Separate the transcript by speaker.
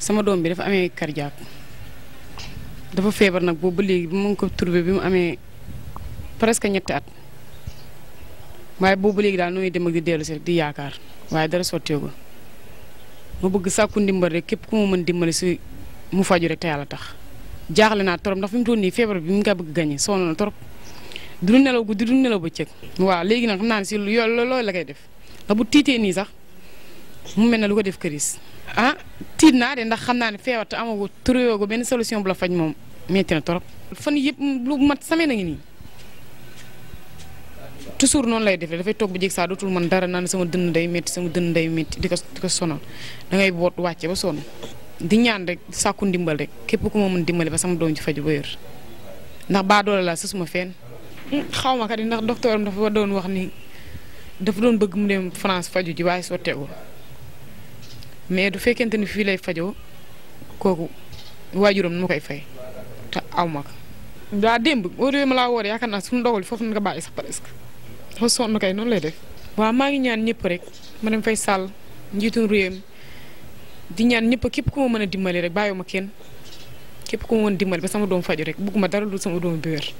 Speaker 1: sama doom bi dafa amee cardiaque dafa feebar nag boobu ba léegi bi mu ngi ko trouvé bi mu amee presque ñetti at waaye boobu ba léegi daal nooy dem ak di dellu si rek di yaakaar waaye dara sotteegul ma bëgg sàkku ndimbal rek képp ku ma mën dimbali si mu faju rek te yàlla tax jaaxle naa trop ndax fi mu toll nii feebar bi mu ngi bëgg gañe sonn na trop du nelaw guddi du nelaw bëccëg. waaw léegi nag xam naa ne si yoo loolu la koy def ndax bu tiitee nii sax mu mel ne lu ko def këris. ah tiit naa de ndax xam naa ne feebar te amagu trouvé ko benn solution bu la faj moom metti na trop. fan yëpp lu mat semaine a ngi nii toujours noonu lay defee dafay toog bu jég saa dootul man dara naan sama dënn day métti sama dënn day métti di ko di ko sonal da ngay boot wàcce ba sonn di ñaan rek sàkku ndimbal rek képp ku ma mën dimbali ba sama doom ci faju ba wér ndax baa doole laa sësuma fenn xaw ma kat ndax docteur am dafa doon wax ni dafa doon bëgg mu dem France faju ji waaye sotteegul mais du fekkente ni fii lay fajoo kooku waajuram nu ma koy fay te aw ma ko. daa démb boo déwee ma laa woor yaakaar naa suñu dogal foofu nga bàyyi sax presque dafa sonn kay noonu lay def. waaw maa ngi ñaan ñëpp rek ma dem fay sàll njiitu réew di ñaan ñëpp képp ku ma mën a dimbali rek bàyyiwuma kenn képp ku ma mën dimbali ba sama doom faju rek bugguma dara lu sama doom bi wér.